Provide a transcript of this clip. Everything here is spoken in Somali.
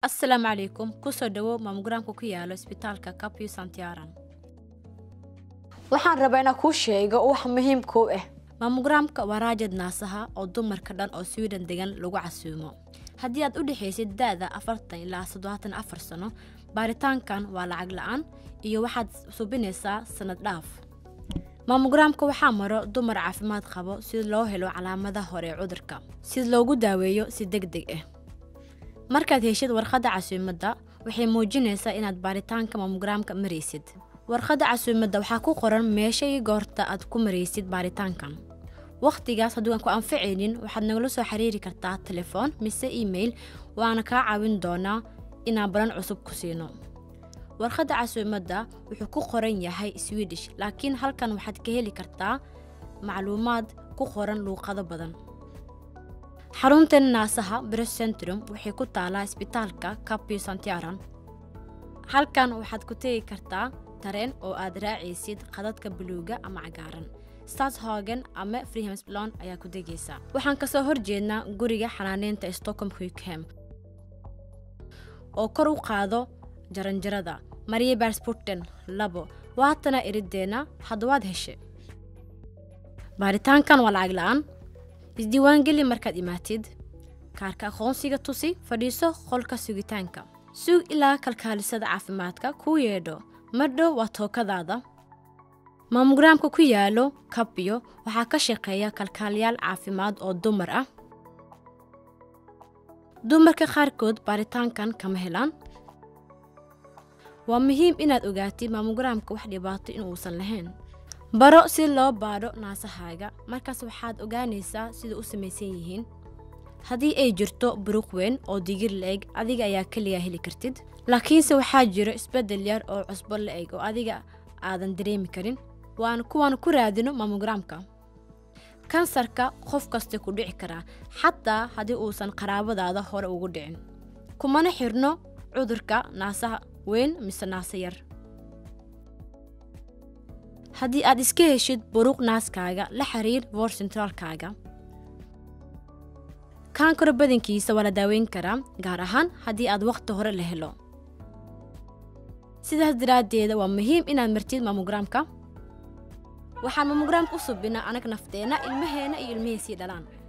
asalaamu calaykum kusoo dhawow maamogaraamka ku yaalo isbitaalka capu santiaran waxaan rabaa inaan kuu sheego wax muhiimka u ah maamogaraamka waa raajad naasaha oo dumarka dhan oo swiden degan lagu casuumo haddii aad u dhexaysid da-da afartan ilaa soddobaatan afar sano baaritaankan waa lacag la-aan iyo waxaad subinaysaa sanad dhaaf maamogaraamka waxaa maro dumar caafimaad qabo si loo helo calaamada hore ee cudurka si loogu daaweeyo si deg deg ah markaad heshid warqadda casuumadda waxay muujinaysaa inaad baaritaanka maamogaraamka maraysid warqadda casuumadda waxaa ku qoran meesha iyo goorta aad ku maraysid baaritaankan wakhtigaas hadduu aan ku anficaynin waxaad nagala soo xiriiri kartaa telefoon mise email waana kaa caawin doonaa inaan balan cusub ku siino warqadda casuumadda wuxuu ku qoran yahay swidish laakiin halkan waxaad ka heli kartaa macluumaad ku qoran luuqado badan xaruntan naasaha bress centrum waxay ku taalaa isbitaalka capu santiaran halkan waxaad ku tegi kartaa tareen oo aad raacaysid qadadka buluuga ama cagaaran statshagen ama freehemsblon ayaa ku degaysa waxaan kasoo horjeednaa guriga xanaaneynta stockholm huikham oo kor u qaado jaranjarada maria barsporten labo waatana erideenna haddawaad heshe baaritaankan waa lacag la-aan isdiiwaangeli markaad imaatid kaarka aqoonsiga tusi fadhiiso qolka sugitaanka sug ilaa kalkaalisada caafimaadka kuu yeedho madhow waa tookadaada maamogaraamka ku yaalo kabyo waxaa ka shaqeeya kalkaaliyaal caafimaad oo dumar ah dumarka qaarkood baaritaankan kama helaan waa muhiim inaad ogaatid maamogaraamka wax dhibaato inuusan lahayn baro si loo baadho naasahaaga markaas waxaad ogaanaysaa sida u samaysan yihiin haddii ay jirto buruq weyn oo digir la-eg adiga ayaa keligaa heli kartid laakiinse waxaa jiro isbeddel yar oo cusbo la-eg oo adiga aadan dareemi karin waan kuwaan ku raadino maamogaraamka kansarka qof kasta ku dhici karaa xataa haddii uusan qaraabadaada hore ugu dhicin kumana xirno cudurka naasaha weyn mise naasa yar haddii aad iska heshid buruq naaskaaga la xiriir vor sentraalkaaga kaankaro badankiisa waa la daaweyn karaa gaar ahaan haddii aad wakhti hore la helo sidaas daraaddeeda waa muhiim inaad martid maamogaraamka waxaan maamogaraamka u subinaa anag nafteenna ilmaheenna iyo ilmahey sii dhalaan